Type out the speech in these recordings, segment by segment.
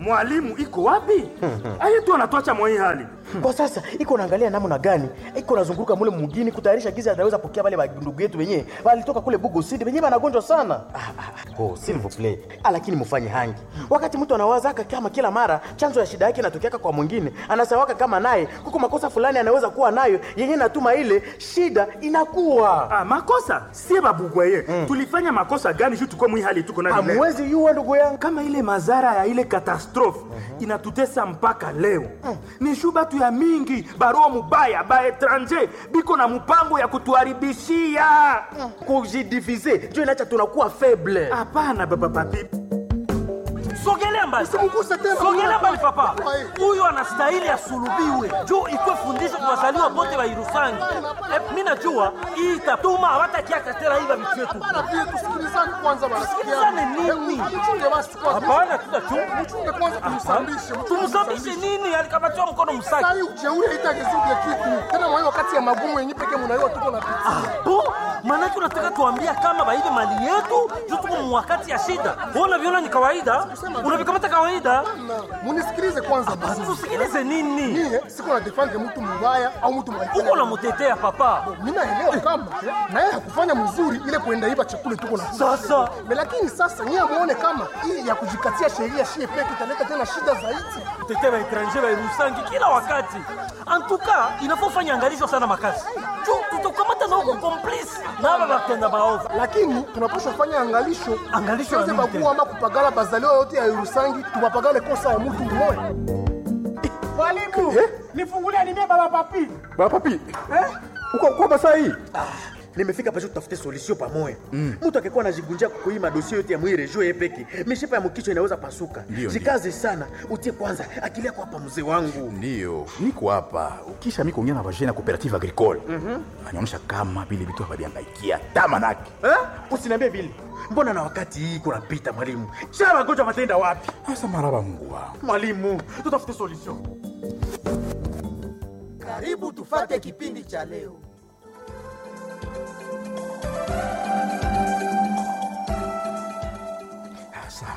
mwalimu iko wapi aye tu anatwacha mwa hii hali kwa sasa iko naangalia namna gani iko nazunguruka mule mugini kutayarisha gizi ataweza pokea wale ndugu yetu wenyewe walitoka kule bugo sidi wenyewe wanagonjwa sana ah, ah, oh, s'il vous plaît ah, lakini mufanye hangi wakati mtu anawazaka kama kila mara chanzo ya shida yake inatokeaka kwa mwingine anasawaka kama naye kuko makosa fulani anaweza kuwa nayo yenye natuma ile shida inakuwa ah, makosa sie babugwaye mm. tulifanya makosa gani juu tuko mwi hali tuko nayo leo? hamwezi yuwa ndugu yangu kama ile madhara ya ile katastrofe inatutesa mpaka leo ni shu batu ya mingi barua mubaya ba etranger biko na mpango ya kutuharibishia kujidivize njo inacha tunakuwa faible hapana baba papi sogelea mbali Usimguse tena. sogelea mbali papa Ai. huyu anastahili asulubiwe juu ikwe fundisho kwa wazaliwa bote wa irusangi Eh, mi najua hii itatuma hawatakiaka tena hii babitu yetu Bana pia tusikilizane kwanza bana. Tusikilizane nini? Mchunge basi kwanza. hapana tutachunga Mchunge kwanza tumsambishe. tumsabishe nini alikabatiwa mkono Sasa msaki hii ujeuri haitagezuke kitu. Tena mwa hiyo wakati ya magumu yenyewe pekee mnaiwa tuko na pitia. bo maanake unataka tuambia kama baibe mali yetu juu tuko mwakati ya shida Wewe unaviona ni kawaida unavikamata kawaida Na munisikilize kwanza basi. tusikilize nini Mie siko na defend mtu mbaya au mtu mbaya. uko namutetea papa Mimi naelewa kama na yeye hakufanya mzuri ile kuenda iba chakula tuko na Sasa. Me, lakini sasa nyie muone kama hii ya kujikatia sheria shie peke italeta tena shida zaidi. kutetea baetranger bairusangi kila wakati antuka inafofanya angalisho sana makasi juu tutakamata na huko komplisi na aba batenda baovu lakini tunapaswa fanya angalisho Angalisho ya Tusiweze nini bagua ama kupagala bazaliwa yote ya Yerusangi tubapagale kosa ya mtu mmoja Mwalimu, nifungulie nimie baba papi. Baba papi. Uko uko basa hii? nimefika pasho tutafute solution pamoja mtu akikuwa anajigunjia kukuima dosie yote ya mwire juu yepeki mishipa ya mkichwa inaweza pasuka Ndio, jikaze sana utie kwanza akili yako hapa mzee wangu Ndio, niko hapa. Ukisha mimi kuongea na vagene ya cooperative agricole. Anaonyesha kama vile vitu haviangaikia tama nake. eh? usiniambie vile mbona na wakati hii kunapita mwalimu sha magonjwa matenda wapi Asa maraba Mungu wangu. mwalimu tutafute solution Karibu tufate kipindi cha leo. Asa.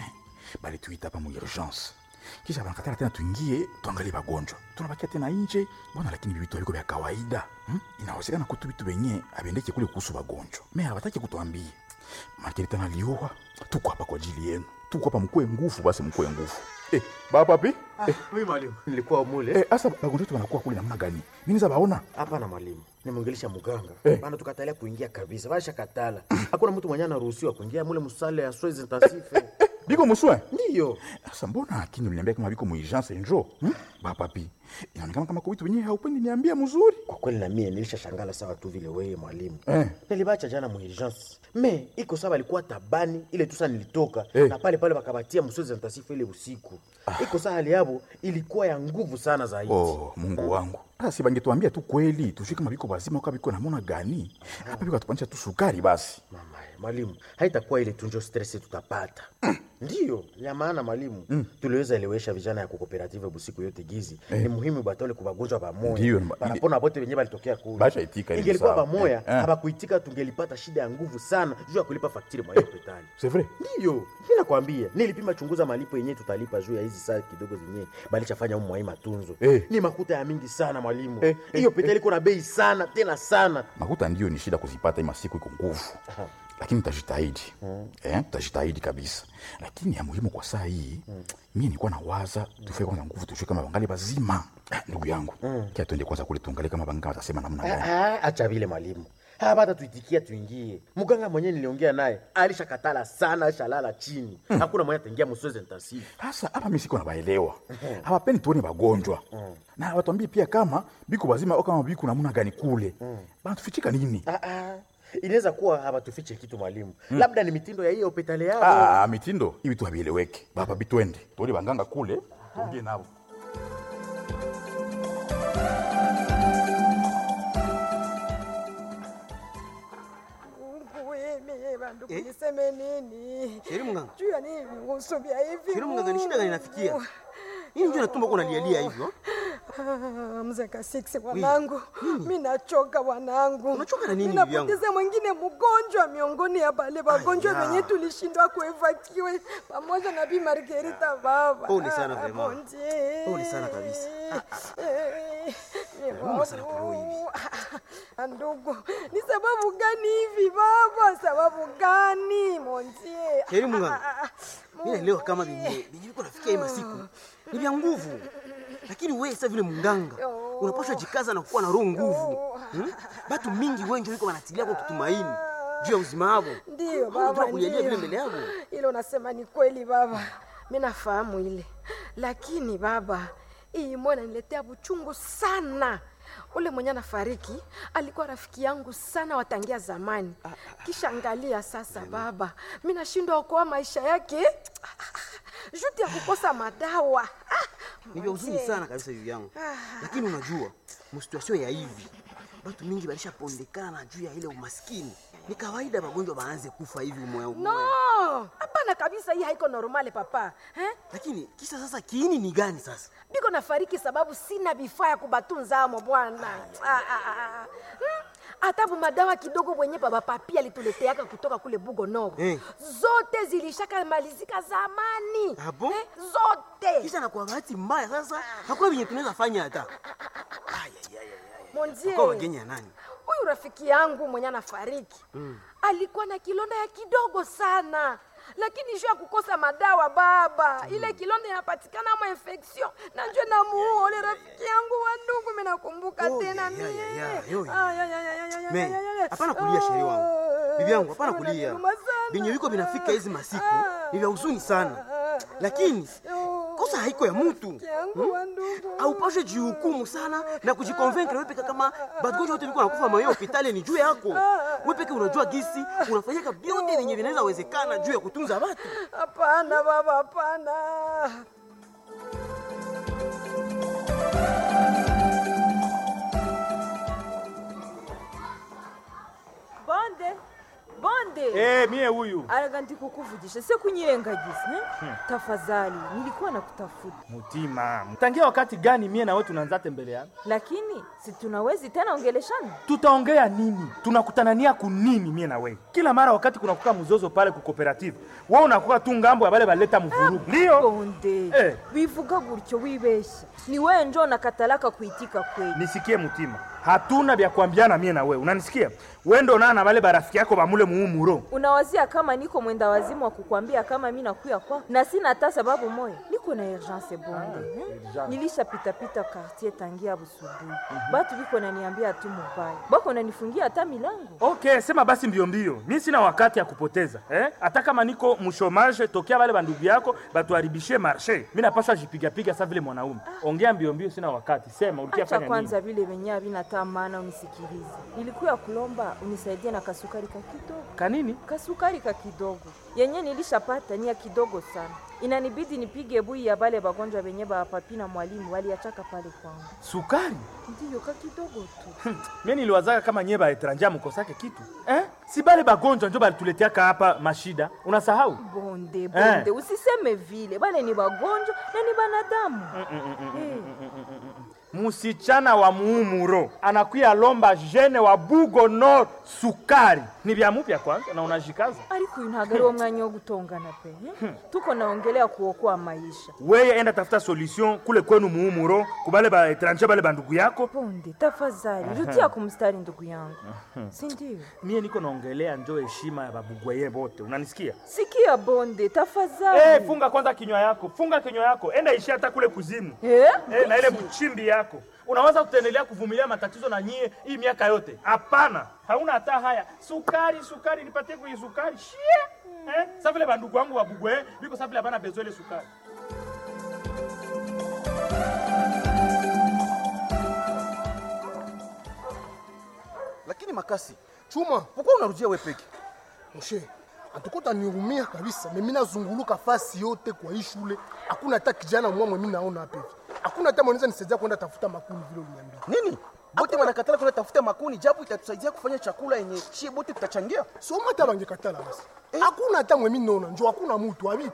Bali tuita hapa mu urgence. Kisha banakatala tena tuingie tuangalie wagonjwa. Tunabakia tena nje. Mbona lakini vitu viko vya kawaida? Hmm? Inawezekana kutu vitu wenye abendeke kule kuhusu wagonjwa. Mimi hawataki kutuambia. Makini tena liua. Tuko hapa kwa ajili yenu. Tuko hapa mkue nguvu basi mkue nguvu. Eh, baba papi? Eh, mimi mwalimu nilikuwa mule eh, asa wagonjwa wetu wanakuwa kule namna gani? Mimi niza baona. hapana mwalimu nimwongelesha muganga Eh. bana tukatalia kuingia kabisa basha katala hakuna mtu mwenye anaruhusiwa kuingia mule musale ya soins intensive Biko muswe. ndiyo Sasa mbona akini uliniambia kama biko muurgence njo? Hmm? Baba papi. Inaonekana kama kwa vitu wenyewe haupendi niambia mzuri. kwa kweli na mie nilishashangala sawa tu vile wewe mwalimu Eh. nilibacha jana muurgence me iko sawa alikuwa tabani ile tusa nilitoka Eh. na pale pale wakabatia msozi ntasifu ile usiku iko saa hali yabo ilikuwa ya nguvu sana zaidi Oh, Mungu wangu. Sasa si bangetuambia tu kweli, tujue kama biko bazima au kama biko namona gani. Hapa biko atupanisha tu sukari basi. mama mwalimu haitakuwa ile tunjo stress tutapata ndiyo ya maana mwalimu tuliweza elewesha vijana ya kukooperative busiku yote gizi ni muhimu batole kubagonjwa Ndiyo, bamoya ma- banapona bote wenyewe balitokea kule Basha itika ile ingelikuwa sawa. bamoya Eh, eh. habakuitika tungelipata shida ya nguvu sana juu ya kulipa faktiri mwa hospitali C'est vrai? ndiyo mi nakwambia nilipima chunguza malipo yenyewe tutalipa juu ya hizi saa kidogo zenyewe balichafanya umu mwai matunzo Eh. ni makuta ya mingi sana mwalimu Eh, hiyo eh, hospitali iko na bei sana tena sana Makuta ndio ni shida kuzipata hii masiku iko nguvu. Lakini tutajitahidi. Eh, tutajitahidi kabisa. Lakini ya muhimu kwa saa hii, mimi nilikuwa nawaza tufike kwanza nguvu tujue kama bangali bazima. Ah, Ndugu yangu, kia tuende kwanza kule tuangalie kama banga watasema namna gani. Ah, acha vile mwalimu hapata tuitikia tuingie mganga mwenyewe niliongea naye alishakatala sana alishalala chini hakuna mwenye ataingia msozi ntasifu Sasa hapa mimi siko nabaelewa. Hawapendi tuone wagonjwa. Na watuambie pia kama biko bazima au kama biko namna gani kule. Bana tufichika nini? ah, ah. inaweza kuwa hawatufiche kitu mwalimu labda ni mitindo ya hiyo hospitali yao Ah, mitindo hivi tu havieleweki. Baba bitwende. Tuone banganga kule, tuongee nao. Mimi bandugu niseme nini? Sheri mganga. Juu ya nini vingusu vya hivi? Sheri mganga, ni shida gani inafikia? Nini ndio natumba uko unalialia hivyo? Ah, mzee Kasiksi wanangu, mi nachoka wanangu. Unachoka na nini Mi bibi yangu? napoteza mwingine mgonjwa miongoni ya bale wagonjwa Aya. wenye tulishindwa kuevakiwe pamoja na Bi Margarita baba. Pole sana Ah, vraiment. bon Dieu. Pole sana kabisa. Eh, eh, Nauma sana kwa roho hivi. Ah, Ndugu, ni sababu gani hivi baba? Sababu gani montie? Heri Mungu. Mimi naelewa kama vyenye vyenye viko nafikia hii masiku ni vya nguvu, lakini wewe sasa vile munganga unapaswa jikaza na kuwa na roho nguvu. Hmm? Batu mingi wengi wiko wanatilia kwa kutumaini juu ya uzima wao. Ndio Unajua baba, kulialia vile ndio. mbele yao. Ile unasema ni kweli baba, mi nafahamu ile, lakini baba, hii mbona niletea buchungu sana. Ule mwenye anafariki alikuwa rafiki yangu sana watangia zamani, kisha angalia sasa baba, mi nashindwa okoa maisha yake juti ya kukosa madawa. Ah, Ni vya huzuni mzee. sana kabisa hivi yangu, lakini unajua msituasio ya hivi batu mingi balishapondekana juu ya ile umaskini. Ni kawaida magonjwa baanze kufa hivi umoya umoya. No, hapana kabisa, hii haiko normale papa eh? Lakini kisa sasa kiini ni gani sasa? biko nafariki sababu sina vifaa ya kubatunza amo bwana. Ah, ah, ah, ah. Hmm, hata bu madawa kidogo wenye baba papi alituleteaka kutoka kule Bugo Nord Eh. zote zilishaka malizika zamani Ah bon? eh, zote Kisha na kwa bahati mbaya sasa hakuna venye tunaweza fanya hata. Monzie, Kwa wageni ya nani? huyu rafiki yangu mwenye anafariki alikuwa na kilonda ya kidogo sana lakini juu ya kukosa madawa baba, ile kilonda inapatikana ama infection na njoo na muua ule rafiki yangu wa ndugu, mimi nakumbuka Oh, tena ya, ya, mie. ya, ya, yo, ya. Ah, ya, ya, ya, ya, ya, Me, ya, ya, ya. hapana kulia sheri wangu. Ah, Bibi yangu hapana kulia. inaniuma sana. Venye viko vinafika hizi masiku ni vya huzuni sana. Lakini kosa haiko ya mtu. Rafiki yangu wa ndugu. Haupashe jihukumu sana na kujikonvenkre wewe peke kama bagonjwa wote viko nakufa mayo hospitali ni juu yako. Wewe peke unajua gisi unafanyaka vyote vyenye vinaweza wezekana juu ya kutunza watu. Hapana baba, hapana. bonde bonde Eh, mie huyu araga ndikukuvugisha se kunyirengagiza eh? tafadhali nilikuwa nakutafuta mutima, tangia wakati gani mie na wewe tunaanza tembeleana? lakini si tunawezi tena ongeleshana Tutaongea nini? Tunakutanania kunini mie na wewe? Kila mara wakati kunakuka mzozo pale ku cooperative, wewe unakuwa tu ngambo ya bale baleta mvurugu. Ndio bonde Eh. wivuga gutyo wibeshya ni wewe njo nakatalaka kuitika kweli nisikie Mutima, hatuna vya kuambiana mie na wewe, unanisikia? Wewe ndo na na bale barafiki yako bamule muumuro unawazia kama niko mwenda wazimu wa kukwambia kama mi nakuya kwa na sina hata sababu moya niko na urgence bonde eh? nilishapitapita quartier tangia busubuhi batu biko naniambia tu mubaya bako nanifungia hata milango Okay, sema basi mbio mbio, mi sina wakati ya kupoteza eh? Hata kama niko mshomage tokea wale bandugu yako batuharibishie marshe, mi napaswa jipigapiga sa vile mwanaume. Ongea mbio mbio, sina wakati. Sema ulikia Acha fanya kwanza nini? vile venye havina maana unisikilize. Nilikuya kulomba unisaidie na kasukari ka kidogo, Kanini? kasukari ka kidogo yenye nilishapata ni ya kidogo sana, inanibidi nipige bui ya bale bagonjwa benye ba papi na mwalimu waliachaka pale kwangu. Sukari? Ndiyo ka kidogo tu. Mie niliwazaka kama nyie baetranja mukosake kitu eh? Si bale bagonjwa njo balituleteaka hapa mashida, unasahau? Bonde bonde, Eh. usiseme vile, bale ni bagonjwa na ni banadamu. Eh, Musichana wa muumuro anakuya lomba jene wa Bugo Nord sukari, ni vya mupya kwanza na unajikaza ariko uyu ntabwo ari wo mwanya wo gutongana pe eh? tuko naongelea kuokoa maisha. weye, enda tafuta solution kule kwenu muumuro, kubale baetranja bale bandugu yako. Bonde, tafadhali rudia kumstari ndugu yangu, si ndio? Mie niko naongelea njo heshima ya babugwaye bote, unanisikia? Sikia bonde, tafadhali. Eh, funga kwanza kinywa yako, funga kinywa yako, enda ishi hata kule kuzimu Eh? eh, na ile mchimbi yako. Unaweza kutendelea kuvumilia matatizo na nyie hii miaka yote? Hapana, hauna hata haya. Sukari, sukari, nipatie kwenye sukari shie eh, sa vile bandugu wangu wabugwe biko sa vile hapana bezo ile sukari. Lakini makasi, Chuma, pourquoi unarudia wewe peke? mshe, atukota niumia kabisa. Mimi nazunguluka fasi yote kwa hii shule, hakuna hata kijana mwa mimi naona hapa hivi. Hakuna hata mwanaweza nisaidia kwenda tafuta makuni vile uliniambia. Nini? Bote wanakatala kwenda tafuta makuni japo itatusaidia kufanya chakula yenye chie bote tutachangia. Soma hata bangekatala basi. Hakuna hata mwe mimi naona, njoo hakuna mtu abiko.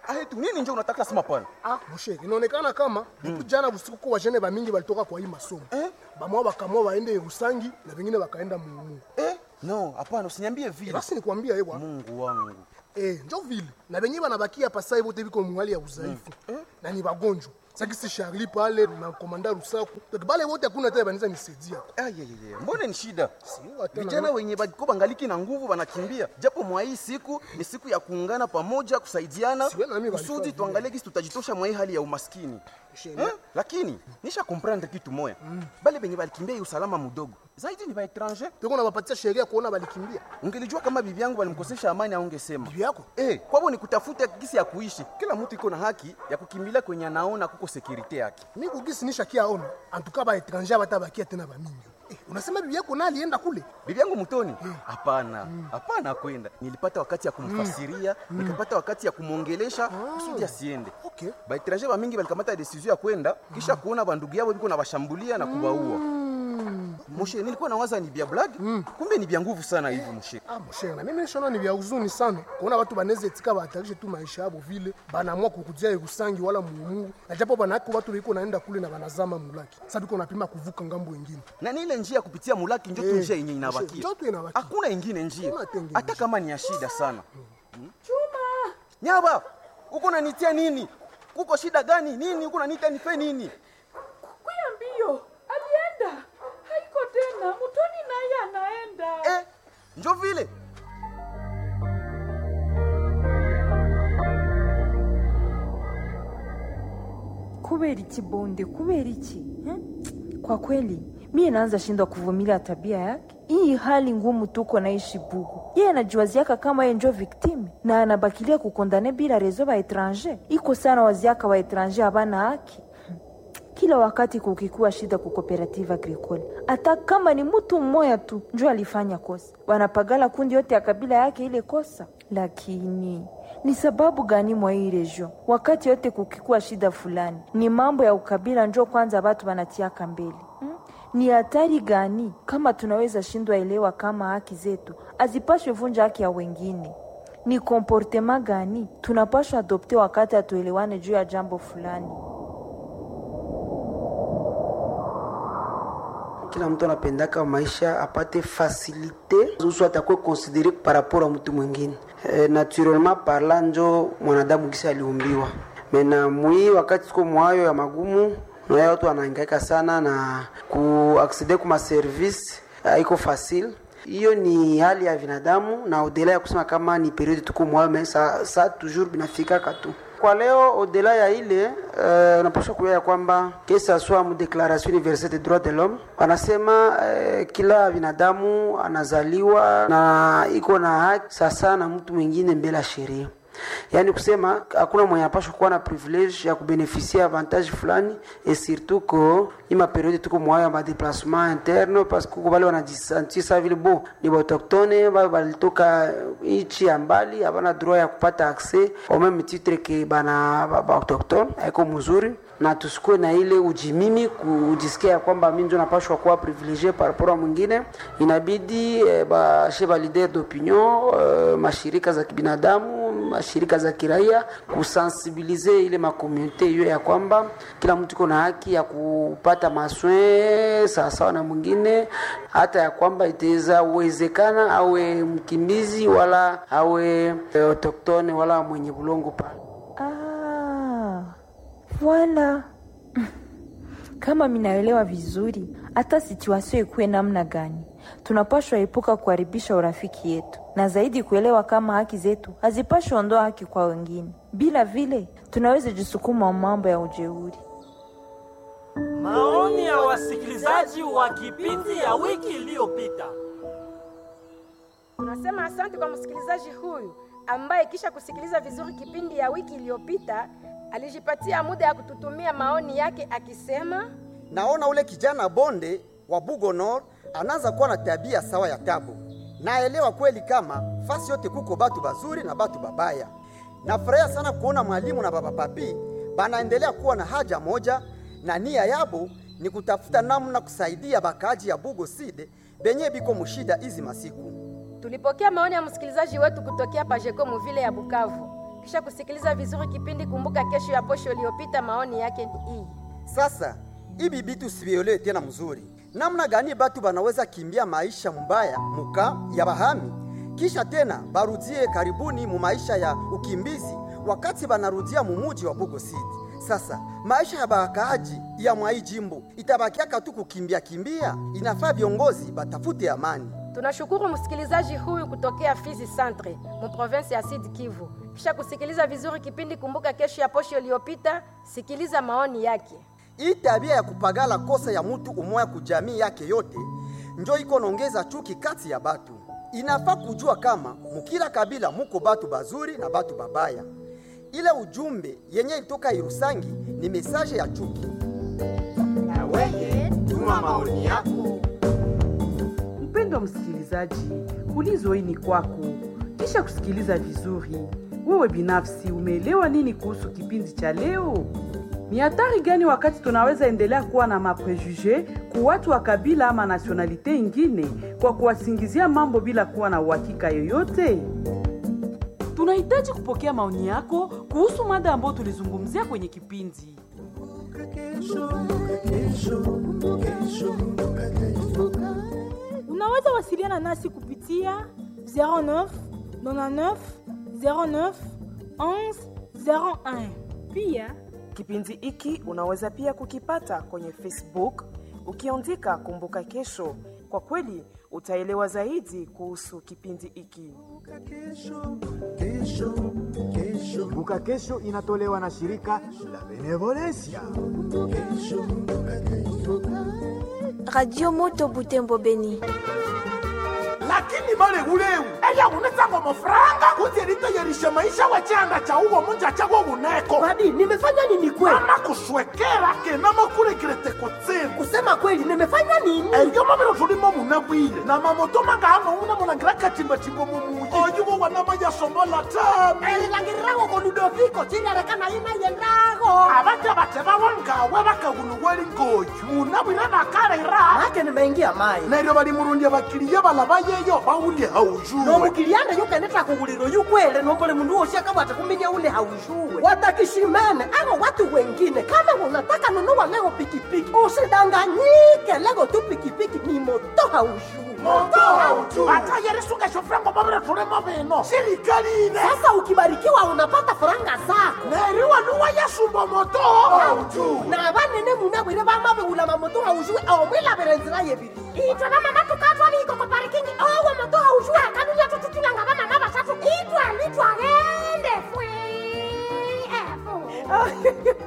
ahetu nini njo unataka sema pana Ah, moshe, inaonekana kama depuis jana usiku kwa wajene ba mingi walitoka kwa hii masomo. Eh? Bamwa bakamwa waende Rusangi na wengine wakaenda Mumu. eh? no hapana usiniambie vile Basi nikwambia ewa. mungu wangu Eh, njo vile. Na wenyewe wanabakia hapa sasa wote biko mwali ya udhaifu. Na ni wagonjwa. Sasa si Charlie pale na komanda Rusaku. Donc bale wote hakuna tena banaweza nisaidia. ayayaya mbona ni shida tena vijana na- wenye bako bangaliki na nguvu wanakimbia japo mwa hii siku ni siku ya kuungana pamoja kusaidiana Siwe na mimi kusudi walifanya tuangalie gisi tutajitosha mwa hii hali ya umaskini Sheria. eh? lakini nisha komprendre kitu moya bale benye balikimbia hii usalama mudogo zaidi ni baetranger Tuko na wapatia sheria kuona balikimbia. ungelijua kama bibi yangu balimkosesha amani aungesema Bibi yako? eh, kwabo ni kutafuta gisi ya kuishi kila mtu iko na haki ya kukimbilia kwenye anaona kuko sekurite yake Mimi kugisi nisha kia ona. Antuka ba étranger batabakia tena ba mingi. Eh, unasema bibi yako na alienda kule? bibi yangu mtoni hapana hapana kwenda nilipata wakati ya kumfasiria nikapata wakati ya kumwongelesha kusudi asiende Okay. baetranger bamingi balikamata decision ya kwenda kisha kuona bandugu yabo biko na bashambulia na kubaua moshe nilikuwa nawaza ni bia blague kumbe ni bia nguvu sana hivi moshe Ah, moshe, na mimi nishona ni vya huzuni sana kuona watu banaweza etika bahatarishe tu maisha yabo vile banaamua kukudia Irusangi wala Mumungu, na japo banako watu biko naenda kule na banazama mulaki. Sasa biko napima kuvuka ngambo wengine. na ni ile njia ya kupitia mulaki njo tu Eh, njia yenye moshe, inabakia njo tu inabakia. hakuna ingine njia Hakuna tenge hata njia. kama ni ya shida sana chuma nyaba uko nanitia nini kuko shida gani nini uko nanitia nife nini kuya mbio alienda haiko tena mutoni naye anaenda eh, njo vile kubera iki bonde kubera iki eh? kwa kweli mie naanza shindwa kuvumilia tabia yake hii hali ngumu tuko naishi bugu yeye anajiwaziaka kama ye njo viktime na anabakilia kukondane bila rezo ba etranger iko sana waziaka wa etranger habana haki kila wakati kukikuwa shida ku cooperative agricole hata kama ni mtu mmoja tu njo alifanya kosa wanapagala kundi yote ya kabila yake ile kosa lakini ni sababu gani mwa hii region wakati yote kukikuwa shida fulani ni mambo ya ukabila njo kwanza batu banatiaka mbele hmm? ni hatari gani kama tunaweza shindwa elewa kama haki zetu azipashwe vunja haki ya wengine ni komportema gani tunapashwa adopte wakati hatuelewane juu ya jambo fulani kila mtu anapendaka maisha apate fasilite usu atakuwe konsidere par rapport a mtu mwingine e, naturellement parla njo mwanadamu gisi aliumbiwa mena mwii wakati tuko mwayo ya magumu naye watu wanaangaika sana na kuaksede kuma service haiko facile hiyo ni hali ya binadamu na odela ya kusema kama ni periode tuko mwayo me sa, sa toujours binafikaka tu kwa leo odela ya ile uh, unapaswa kujua ya kwamba kesa swa mu declaration universelle des droits de l'homme wanasema uh, kila binadamu anazaliwa na iko na haki sasa na mtu mwingine mbele ya sheria yaani kusema hakuna mwenye anapashwa kuwa na privilege ya kubenefisia avantage fulani et surtout ko ima periode tuko mwayo ya madeplasement interne parce que kuko bale wanajisentir sa vile bo ni baautochtone bale balitoka nchi ya mbali havana droit ya kupata accès au même titre ke bana baautochtone haiko mzuri na tusikuwe na ile ujimimi kujisikia ya kwamba mi njo napashwa kuwa privilegie par rapport a mwingine inabidi eh, bashe ba leader d'opinion eh, mashirika za kibinadamu mashirika za kiraia kusensibilize ile makomunite hiyo ya kwamba kila mtu iko na haki ya kupata maswe sawasawa na mwingine hata ya kwamba itaweza uwezekana awe mkimbizi wala awe eh, autoktone wala mwenye bulongo pale Ah, voilà. Kama minaelewa vizuri, hata situasio ikuwe namna gani, tunapashwa epuka kuharibisha urafiki yetu, na zaidi kuelewa kama haki zetu hazipashwi ondoa haki kwa wengine. Bila vile tunaweza jisukuma mambo ya ujeuri. Maoni ya wasikilizaji wa kipindi ya wiki iliyopita. Tunasema asante kwa msikilizaji huyu ambaye kisha kusikiliza vizuri kipindi ya wiki iliyopita alijipatia muda ya kututumia maoni yake akisema, naona ule kijana bonde wa Bugo Nord anaanza kuwa na tabia sawa ya tabu. Naelewa kweli kama fasi yote kuko batu bazuri na batu babaya. Nafurahia sana kuona mwalimu na baba papi banaendelea kuwa na haja moja na nia yabo ni kutafuta namna kusaidia bakaji ya Bugo Side benye biko mushida hizi masiku. tulipokea maoni ya msikilizaji wetu kutokea Pajeko Muvile ya Bukavu. Kisha kusikiliza vizuri kipindi Kumbuka Kesho ya posho iliyopita, maoni yake ni hii. Sasa ibi bitu sivielewe tena mzuri, namna gani batu banaweza kimbia maisha mbaya muka ya bahami kisha tena barudie karibuni mu maisha ya ukimbizi wakati banarudia mumuji wa Bugo City. Sasa maisha ya bakaaji ya mwai jimbo itabakiaka tu kukimbia kimbia. Inafaa viongozi batafute amani. Tunashukuru msikilizaji huyu kutokea Fizi Centre mu province ya Sud Kivu. Kisha kusikiliza vizuri kipindi Kumbuka Kesho ya posho iliyopita, sikiliza maoni yake. Hii tabia ya kupagala kosa ya mutu umoya kujamii yake yote njo iko nongeza chuki kati ya batu. Inafaa kujua kama mukila kabila muko batu bazuri na batu babaya. Ile ujumbe yenye ilitoka Irusangi ni mesaje ya chuki. Na weye tuma maoni yako. Mpendwa msikilizaji, ulizo hii ni kwako. Kisha kusikiliza vizuri, wewe binafsi umeelewa nini kuhusu kipindi cha leo? Ni hatari gani wakati tunaweza endelea kuwa na maprejuge ku watu wa kabila ama nasionalite ingine kwa kuwasingizia mambo bila kuwa na uhakika yoyote? Tunahitaji kupokea maoni yako kuhusu mada ambayo tulizungumzia kwenye kipindi. Unaweza wasiliana nasi kupitia 09 99 09 11 01. Pia Kipindi hiki unaweza pia kukipata kwenye Facebook ukiandika Kumbuka Kesho. Kwa kweli utaelewa zaidi kuhusu kipindi hiki. Kumbuka Kesho inatolewa na shirika la Benevolencia. Radio Moto Butembo Beni. lakini malewulewu eya unetsango mafuranga kuti litoyerishe maisha wachanda cha uwo munja chawo wuneko Babi, nimefanya nini kweli? ama kuswekera kena makurekirete kutsimu Kusema kweli, nimefanya nini? eyo mabiro tulimo munabwile na mamoto mangano una mulangira katimbatimbo mumuyi oyuwo wanama yasombola tami elilangirirago ko ludoviko chilerekana ina yendago abaja bate bawongawe bakaguluweli ngoyu munabwile bakalera make nimeingia mai neryo balimurundya bakiliya balaba yeyo bawulye haujuwe nomukilianda yukeneta kuguliro yukwele nombole mundu wosi akabwata kuminya ule haushuwe watakishimene ako watu wengine kama unataka nunua leo pikipiki usidanganyike lego tu pikipiki ni moto haushuwe atayerisunga shofrango mabire tulimo bino sirikali ine sasa ukibarikiwa unapata faranga zako neriwa nuwa yasumba moto na banene munabwire bamabewula mamoto haushuwe omwilabire nzira yebiri itwe namama tukatwaliko